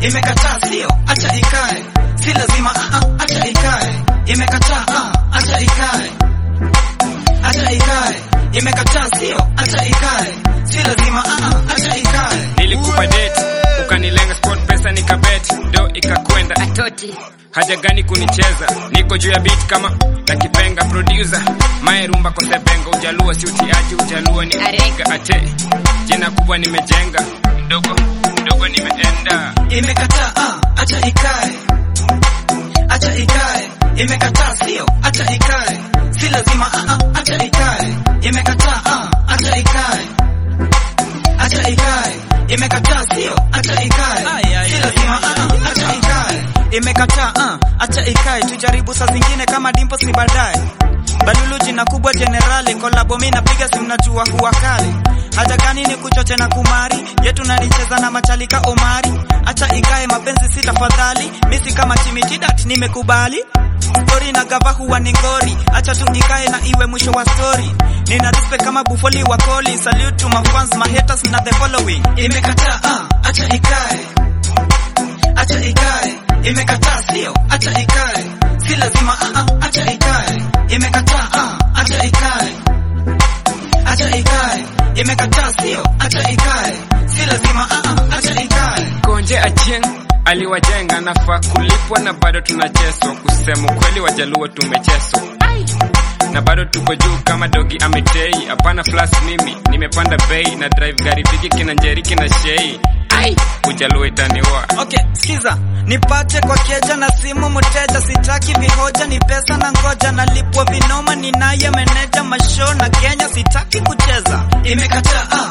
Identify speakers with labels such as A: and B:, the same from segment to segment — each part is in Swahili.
A: imekataa sio, acha ikae, si lazima ah, ah, acha ikae, imekataa ah, acha ikae, acha ikae, imekataa sio, acha ikae, si lazima ah, ah, acha ikae.
B: nilikupa date ukanilenga sport pesa nikabet do ikakwenda
C: atoti
B: haja gani kunicheza niko juu ya beat kama takipenga producer mae rumba kosebenga ujaluo si utiaji ujaluo ni
C: Arega.
B: ate jina kubwa nimejenga mdogo mdogo nimeenda
A: imekataa ah, acha ikae, acha ikae, imekataa sio, acha ikae, si lazima ah, ah, acha ikae, imekataa ah, acha ikae, acha ikae, imekataa sio, acha ikae, si lazima ah, ah, acha ikae, imekataa ah, acha ikae, tujaribu saa zingine kama dimples ni baadaye Balulu jina kubwa generali kolabo mi napiga si mnajua huwa kali haja gani ni kuchoche na kumari yetu nanicheza na machalika Omari acha ikae mapenzi si tafadhali misi kama chimichidat nimekubali story na gava huwa ni ngori acha tu ikae na iwe mwisho wa story nina respect kama bufoli wa koli salute to my fans my haters na the following imekataa ah, acha ikae acha ikae imekataa sio acha ikae si lazima ah, ah, acha ikae imekataa ah, acha ikae acha ikae imekataa sio acha ikae si lazima ah, ah, acha ikae
B: konje acheng aliwajenga nafaa kulipwa na bado tunacheswa kusema ukweli wajaluo tumecheswa na bado tuko juu kama dogi ametei hapana flas mimi nimepanda bei na drive gari viki kina njeri kina shei ai ujaluo itaniwa
A: Okay, sikiza, nipate kwa keja na simu mteja, sitaki vihoja, ni pesa na ngoja, nalipwa vinoma, ninaye meneja masho na Kenya, sitaki kucheza. Imekataa ah.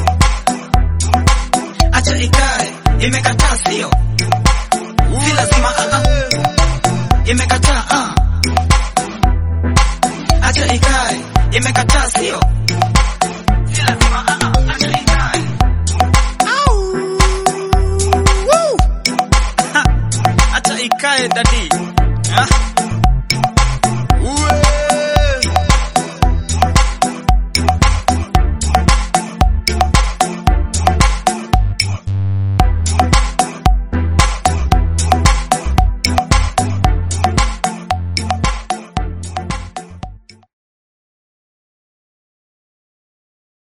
A: acha ikae, imekataa sio, si lazima ah, ah. imekataa ah. acha ikae, imekataa sio, si lazima ah, ah. acha ikae. Au. Woo. Ha, acha ikae dadi